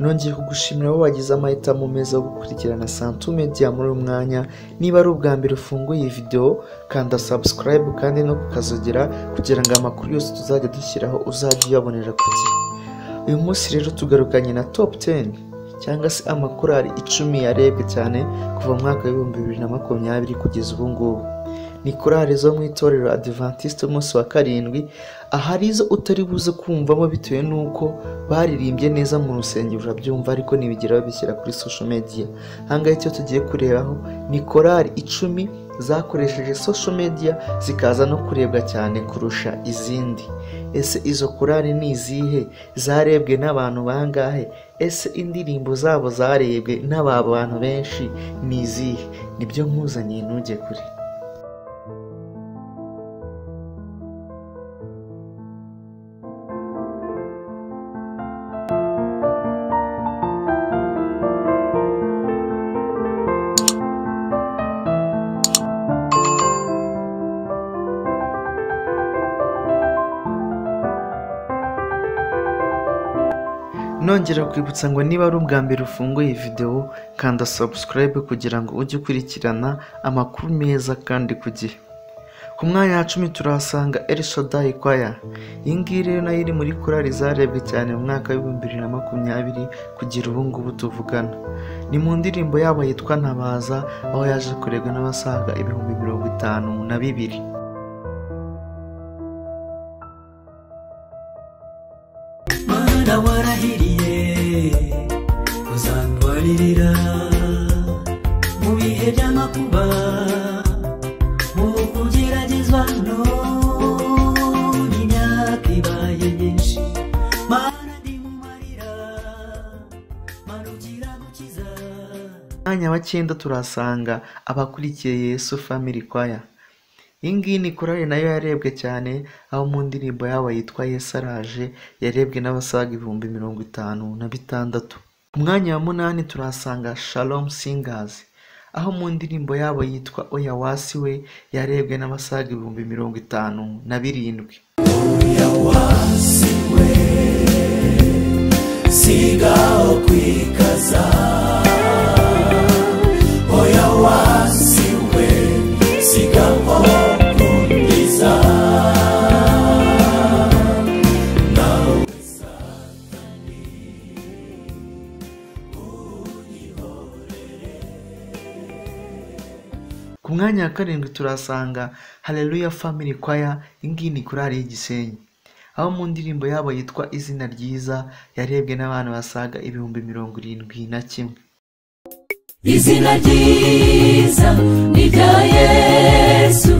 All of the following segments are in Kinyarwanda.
Nongeye kugushimira wowe wagize amahitamo meza yo gukurikirana Santu Media muri uyu mwanya niba ari ubwa mbere ufunguye iyi video kanda subscribe kandi no kukazogera kugira ngo amakuru yose tuzajya dushyiraho uzajye uyabonera ku gihe uyu munsi rero tugarukanye na top 10 cyangwa se amakorali icumi yarebwe cyane kuva mu mwaka w'ibihumbi bibiri na makumyabiri kugeza ubu ngubu ni korali zo mu itorero adiventiste umunsi wa karindwi ahari izo utari buze kumvamo bitewe n'uko baririmbye neza mu rusengero urabyumva ariko nibigera babishyira kuri social media ahangaha icyo tugiye kurebaho ni korali icumi zakoresheje social media zikaza no kurebwa cyane kurusha izindi ese izo korali ni izihe zarebwe n'abantu bangahe ese indirimbo zabo zarebwe n'aba bantu benshi ni izihe nibyo nkuzaniye ntujye kure nongera kwibutsa ngo niba ari ubwa mbere ufunguye iyi videwo kanda subscribe kugira ngo ujye ukurikirana amakuru meza kandi ku gihe ku mwanya wa cumi turahasanga Shaddai Choir iyi ngiyi rero nayo iri muri korali zarebwe cyane mu mwaka w'ibihumbi bibiri na makumyabiri kugera ubu ngubu tuvugana ni mu ndirimbo yabo yitwa ntabaza aho yaje kurebwa n'abasaga ibihumbi mirongo itanu na bibiri mana warahiriye kuzandwaririra mu bihe by'amakuba mu kugeragezwa none imyaka ibaye myinshi mana ndimumarira mana ugira gukiza mwanya wa cyenda turahasanga abakurikiye yesu family choir iyi ngiyi ni korali nayo yarebwe cyane aho mu ndirimbo yabo yitwa yesu araje yarebwe n'abasaga ibihumbi mirongo itanu na bitandatu ku mwanya wa munani turahasanga shalom singers aho mu ndirimbo yabo yitwa oya wasi we yarebwe n'abasaga ibihumbi mirongo itanu na birindwi yawasiwe sigaho kwikaza oya wasiwe sigaho kundiza ku mwanya wa karindwi turahasanga haleluya family choir iyi ngiyi ni korali y'igisenyi aho mu ndirimbo yabo yitwa izina ryiza yarebwe n'abantu basaga ibihumbi mirongo irindwi na kimwe izina ryiza ni rya yesu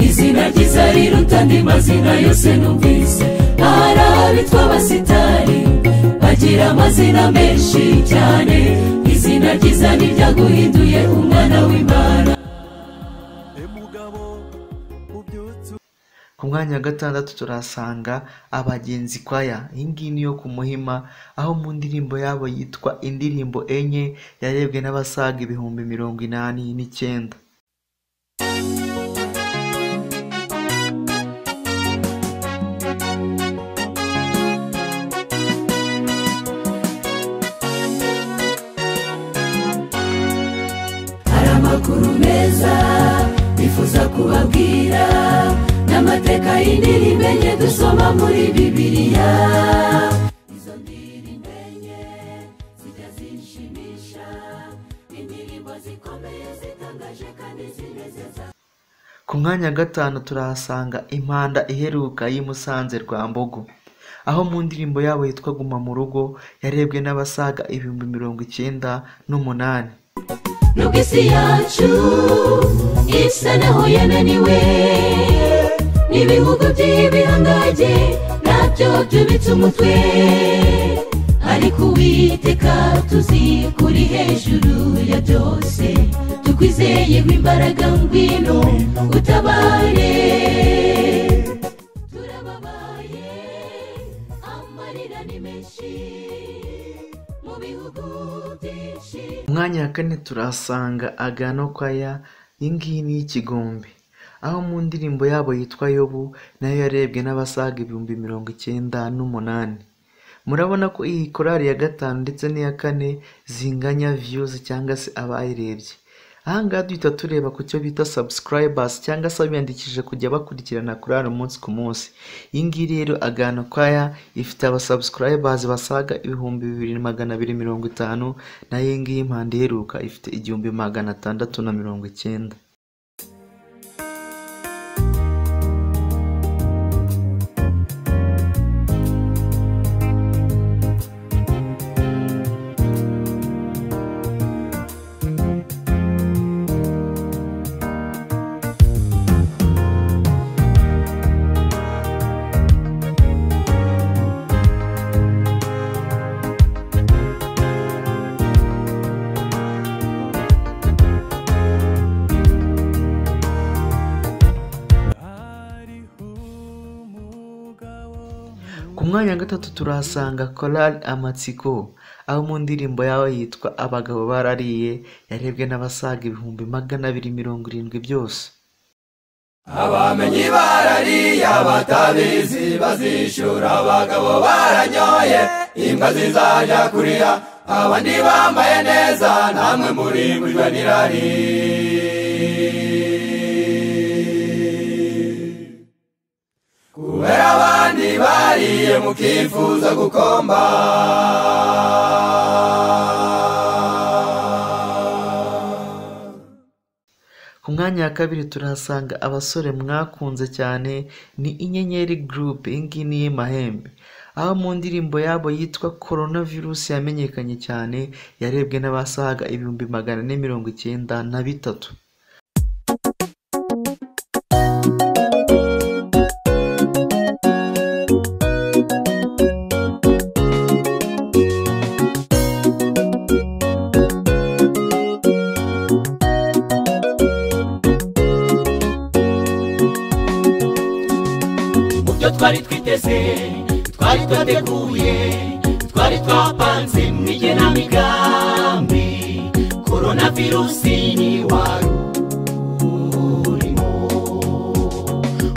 izina ryiza riruta andi mazina yose numvise hari abitwa abasitari bagira amazina menshi cyane izina ryiza ni ryaguhinduye umwana w'imana ku mwanya wa gatandatu turahasanga abagenzi kwaya iyi ngiyi ni iyo ku muhima aho mu ndirimbo yabo yitwa indirimbo enye yarebwe n'abasaga ibihumbi mirongo inani n'icyenda hari amakuru meza bifuza kubabwira n'amateka y'indirimbo enye dusoma muri bibiliya izo ndirimbo enye zijya zinshimisha indirimbo zikomeye zitangaje kandi zinezeza ku mwanya wa gatanu turahasanga impanda iheruka y'i Musanze rwa Mbogo aho mu ndirimbo yabo yitwa guma mu rugo yarebwe n'abasaga ibihumbi mirongo icyenda n'umunani nubwo isi yacu isa naho yananiwe n'ibihugu by'ibihangange nabyo byubitse umutwe ariko uwiteka tuzi ko uri hejuru ya byose tukwizeyeho imbaraga ngwino utabare turababaye amarira ni menshi mu bihugu byinshi Ku mwanya wa kane turahasanga agano kwaya iyi ngiyi ni iy'ikigombe aho mu ndirimbo yabo yitwa yobu nayo yarebwe n'abasaga ibihumbi mirongo icyenda n'umunani murabona ko iyi korari ya gatanu ndetse n'iya kane zinganya viyuzi cyangwa se abayirebye ahangaha duhita tureba ku cyo bita subscribers cyangwa se abiyandikishije kujya bakurikirana korari umunsi ku munsi iyi ngiyi rero agano kwaya ifite abasubscribers basaga ibihumbi bibiri magana abiri mirongo itanu nayo iyi ngiyi impande iheruka ifite igihumbi magana atandatu na mirongo icyenda ku mwanya wa gatatu turahasanga korari amatsiko aho mu ndirimbo yawe yitwa abagabo barariye yarebwe n'abasaga ibihumbi magana abiri mirongo irindwi byose abamenyi barariye abatabizi bazishura abagabo baranyoye imbwa zizajya kuriya abandi bambaye neza namwe murimbujwe n'irari kubera abandi bariye mukifuza gukomba ku mwanya wa kabiri turahasanga abasore mwakunze cyane ni inyenyeri gurupe iyi ngiyi ni iy'amahembe aho mu ndirimbo yabo yitwa korona virusi yamenyekanye cyane yarebwe n'abasaga ibihumbi magana ane mirongo icyenda na bitatu mubyo twari twiteze twari twateguye twari twapanze mu igenamigambi korona virusi ni wari urimo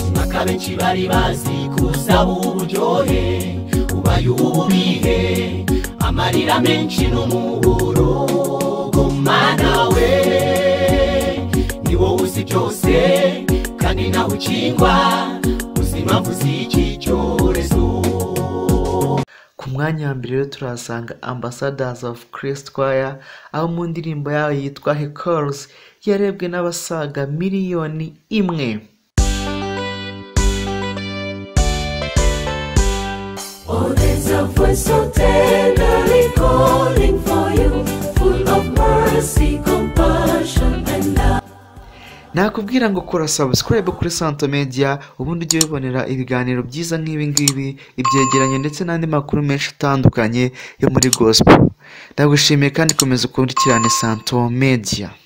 umwaka benshi bari bazi kuza uburyohe ubaye uwubihe amarira menshi n'umuburo gumana we ni wowe uzi byose kandi nawe ukingwa uzi impamvu z'iki cyorezo ku mwanya wa mbere rero turahasanga ambasadazi ofu kirisiti kwaya aho mu ndirimbo yayo yitwa hekoruzi yarebwe n'abasaga miliyoni imwe Oh, there's a voice so tenderly calling for you, full of mercy, compassion, and love. nakubwira ngo kora subscribe kuri santo media ubundi ujye wibonera ibiganiro byiza nk'ibi ngibi ibyegeranyo ndetse n'andi makuru menshi atandukanye yo muri gospel ndagushimiye kandi komeza ukurikirane santo media